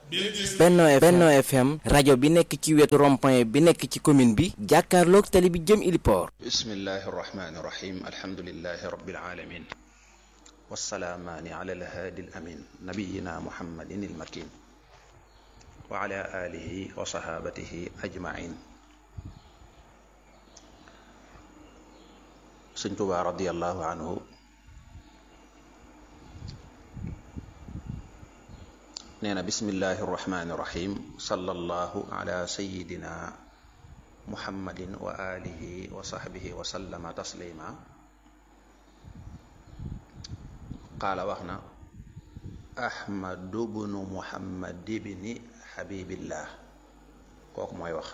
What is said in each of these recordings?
Benno Benno FM rajo bi nekk ci wetu rond-point bi nekk ci commune bi jàkkaarloog tali bi jëm Iliport bismillahi irrahmani irrahim alhamdulilahi rabbil alamin wassalaamaani ala alhaadi alamin nabiyina muhammadin almakin wa ala alihi wa sahabatihi ajmain sëñ Tuubaa radiallahu anhu nee na bismillahi irrahmani irrahim sallallahu ala sayidina muhammadin wa alihi wa sahbihi wa sallama taslima qaala wax na ahmadu bnu muhammad ibni habibillah kooku mooy wax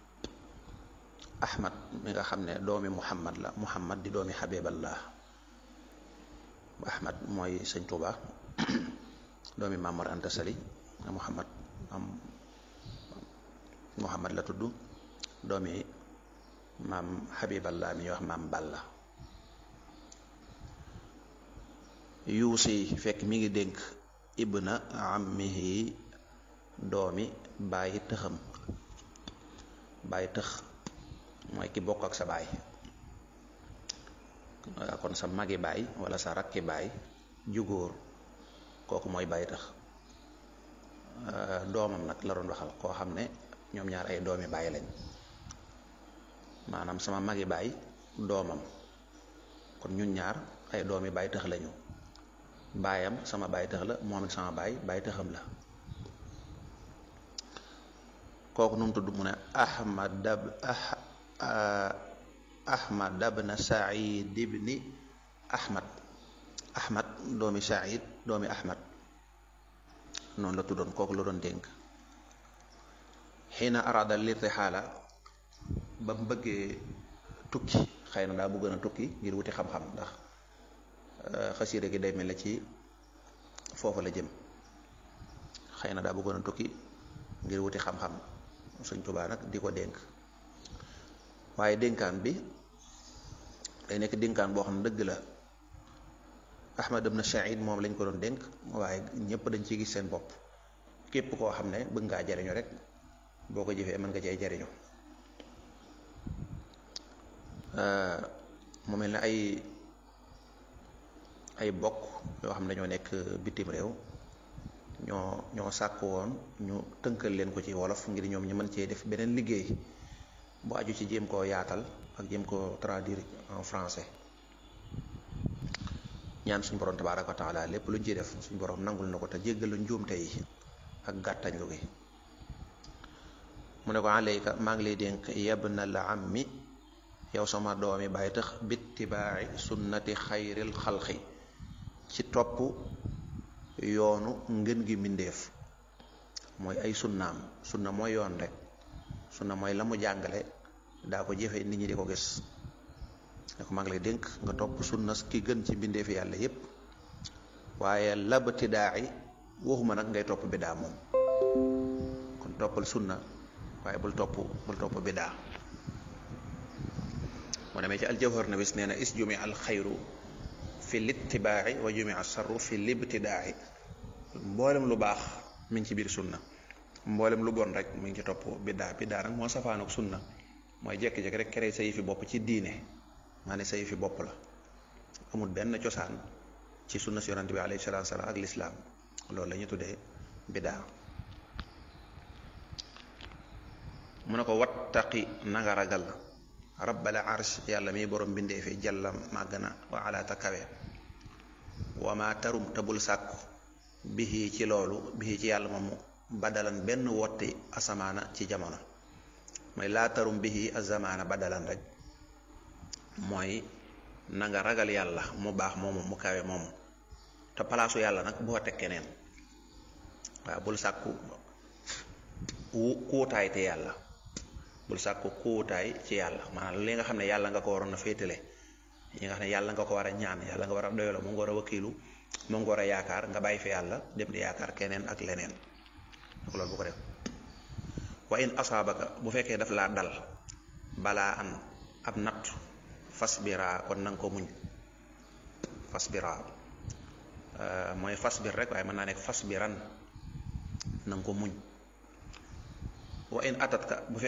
ahmad mi nga xam ne doomi muhammad la muhammad di doomi habiballah ahmad mooy sëñ Tuuba doomi Maamor Anta Sali muhammad am muhammad la tudd doomi maam habiballah mi ñuy wax maam Balla yuusi fekk mi ngi dénk ibna ammihi doomi bàyyi tëxam bàyyi tëx mooy ki bokk ak sa baay kon sa magi baay wala sa rakki baay jugóor kooku mooy bàyyi tëx doomam nag la doon waxal koo xam ne ñoom ñaar ay doomi baay lañ maanaam sama magi baay doomam kon ñun ñaar ay doomi baay tëx lañu baayam sama baay tëx la moom it sama baay baay tëxam la kooku nu mu tudd mu ne ahmad dab ahmad dabna said ibni ahmad ahmad doomi said doomi ahmad noonu la tuddoon kooku la doon dénk xiina arada lirtixaala ba mu bëggee tukki xëy na daa bëggoon a tukki ngir wuti xam-xam ndax xasiida gi day mel ne ci foofu la jëm xëy na daa bëggoon a tukki ngir wuti xam-xam Sëñ Tuubaa nag di ko dénk waaye dénkaan bi day nekk dénkaan boo xam ne dëgg la Ahmad ibn Saïd moom lañ ko doon dénk waaye ñëpp dañ ciy gis seen bopp képp koo xam ne bëgg ngaa jariñu rek boo ko jëfee mën nga cay jariñu mu mel ne ay ay bokk yoo xam ne dañoo nekk bitim réew ñoo ñoo sàkk woon ñu tënkal leen ko ci wolof ngir ñoom ñu mën cee def beneen liggéey bu aju ci jéem koo yaatal ak jéem koo traduire en français ñaan suñu borom tabaaraka wa taala lépp luñ ciy def suñu borom nangul na ko te jéggal lu njuumte yi ak gàttañ lu gi mu ne ko alayka maa ngi lay dénk yabna la ammi yow sama doomi bàyyi tax bittibaa'i sunnati xayril xalqi ci topp yoonu ngën gi mbindéef mooy ay sunnaam sunna mooy yoon rek sunna mooy la mu jàngale daa ko jëfe nit ñi di ko gis ne ko maa ngi lay dénk nga topp sunna ki gën ci mbindeefi yàlla yépp waaye labtidaa'i waxuma nag ngay topp bidaa moom kon toppal sunna waaye bul topp bul topp bidaa moo demee ci aljawhar na bis nee na is jumi al xayru fi littibaa'i wa jumi al sarru fi libtidaa'i mboolem lu baax mi ngi ci biir sunna mboolem lu bon rek mi ngi ci topp biddaa biddaa nag moo safaanook sunna mooy jekki-jekki rek kere sa yëfi bopp ci diine maa ne sa yëfi bopp la amul benn cosaan ci sunna si yonante bi alayhi salaatu salaam ak lislaam loolu la ñu tuddee biddaa mu ne ko wattaqi nanga ragal rabbal arsh yàlla mi borom bindee fi jàlla màgg na wa alaata kawe wa ma tarum te bul sàkku bihi ci loolu bihi ci yàlla moomu badalan benn wotti asamaana ci jamono mooy laa tarum bihi azamaana badalan rek mooy na nga ragal yàlla mu baax moomu mu kawe moomu te palaasu yàlla nag boo teg keneen waaw bul sàkku kuutaay te yàlla bul sàkku kuutaay ci yàlla maanaam li nga xam ne yàlla nga ko waroon a féetale yi nga xam ne yàlla nga ko war a ñaan yàlla nga war a doyaloo mu nga war a wakiilu mu nga war a yaakaar nga bàyyi fi yàlla dem di yaakaar keneen ak leneen loolu bu ko def wa in asaabaka bu fekkee daf laa dal balaa an ab natt fasbira kon nanga ko muñ fasbira mooy fasbir rek waaye mën naa nekk fasbiran na nga ko muñ wa in atat ka bu